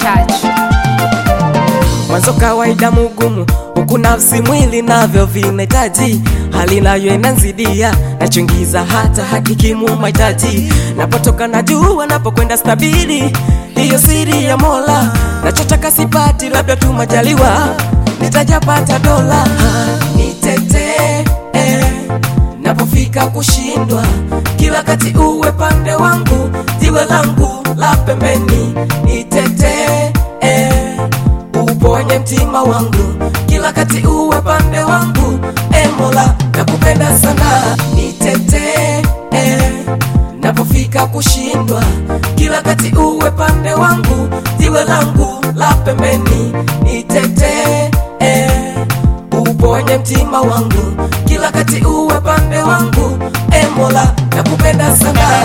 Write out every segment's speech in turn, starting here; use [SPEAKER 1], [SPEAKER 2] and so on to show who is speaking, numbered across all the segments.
[SPEAKER 1] touch.
[SPEAKER 2] mwanzo kawaida mugumu huku nafsi mwili navyo vinahitaji hali nayo inanzidia nachungiza hata hakikimu mahitaji napotoka na jua napokwenda stabili hiyo siri ya mola nachotaka sipati labda tu majaliwa nitajapata dola nitetee eh, napofika kushindwa kila kati uwe pande wangu jiwe langu la pembeni nitetee eh, uponye mtima wangu kila kati uwe pande wangu e mola nakupenda sana nitetee eh, napofika kushindwa kila kati uwe pande wangu jiwe langu la pembeni nitetee eh, uponye mtima wangu kila kati uwe pande wangu e mola nakupenda sana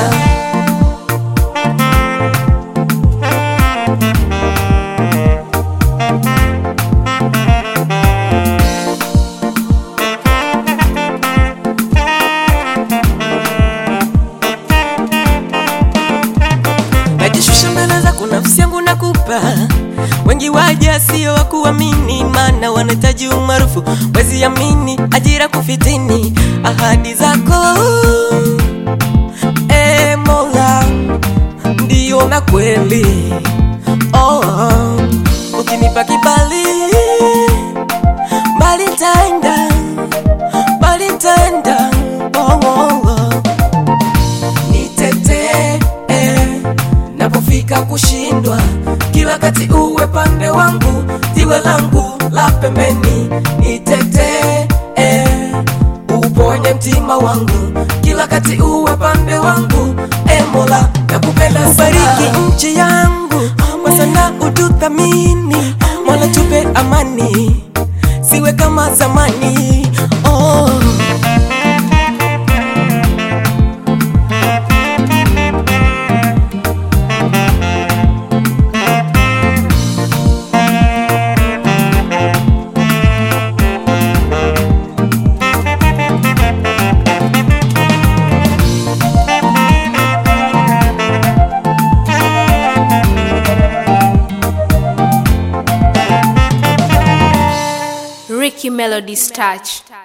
[SPEAKER 2] najishusha mbele zako nafsi yangu nakupa wengi waja sio wa kuamini maana wanahitaji umaarufu wezi amini ajira kufitini ahadi zako e mola ndiyo na kweli oh, ukinipa kibali mbali ntaenda mbali ntaenda oh, oh, oh nitetee eh, napofika kushindwa kila kati uwe pande wangu jiwe langu la pembeni nitetee eh, uponye mtima wangu kila kati uwe pande wangu e mola nakupenda ubariki nchi yangu kwa sana ututhamini mola tupe amani siwe kama zamani oh.
[SPEAKER 1] Ricky Melody's touch.